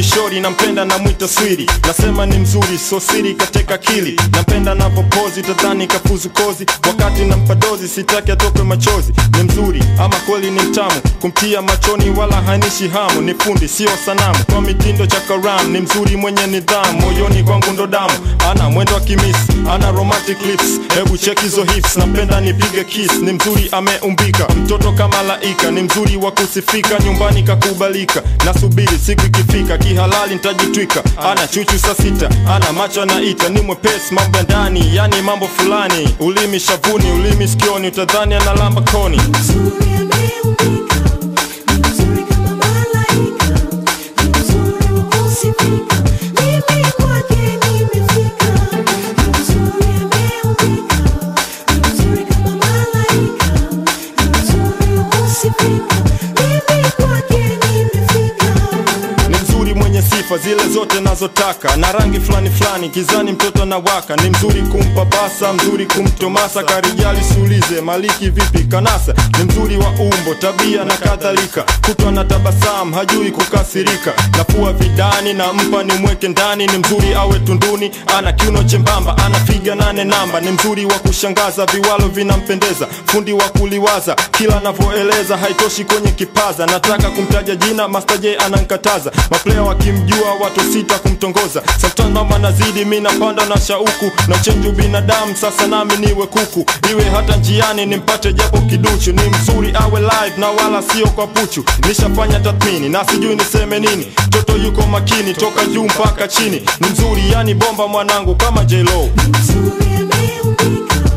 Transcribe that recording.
kishori nampenda na mwita swiri nasema ni mzuri so siri kateka akili nampenda navopozi tadhani kafuzu kozi wakati nampa dozi sitaki atoke machozi ni mzuri ama kweli ni mtamu kumtia machoni wala hainishi hamu ni fundi sio sanamu kwa mitindo cha karam ni mzuri mwenye nidhamu moyoni kwangu ndo damu ana mwendo wa kimisi ana romantic lips hebu check hizo hips napenda nipige kiss ni mzuri ameumbika mtoto kama laika ni mzuri wa kusifika nyumbani kakubalika nasubiri siku ikifika kihalali ntajitwika ana chuchu saa sita ana macho anaita ni mwepesi mambo ya ndani yani mambo fulani ulimi shavuni ulimi sikioni utadhani analamba koni Mzuri ameumbika, ni mzuri kama malaika, ni mzuri wa kusifika, mimi kwake nimefika. Ni mzuri ameumbika, ni mzuri kama malaika, ni mzuri wa kusifika, mimi kwake nimefika. ni mzuri mwenye sifa zile zote nazotaka na rangi fulani fulani kizani mtoto na waka ni mzuri kumpa basa mzuri kumtomasa karijali siulize maliki vipi kanasa ni mzuri wa umbo tabia na kadhalika kutwa na tabasamu hajui kukasirika nafua vidani na mpa ni mweke ndani ni mzuri awe tunduni ana kiuno chembamba ana figa nane namba ni mzuri wa kushangaza viwalo vinampendeza fundi wa kuliwaza kila anavyoeleza haitoshi kwenye kipaza nataka kumtaja jina Master J anankataza maplaya wakimjua watu sita kumtongoza sometimes mama nazidi mi napanda na shauku na chenju binadamu sasa nami niwe kuku iwe hata njiani nimpate japo kiduchu ni mzuri awe live na wala sio kwa puchu nishafanya tathmini na sijui niseme nini toto yuko makini toka juu mpaka chini ni mzuri yani bomba mwanangu kama J-Lo Ni mzuri ameumbika,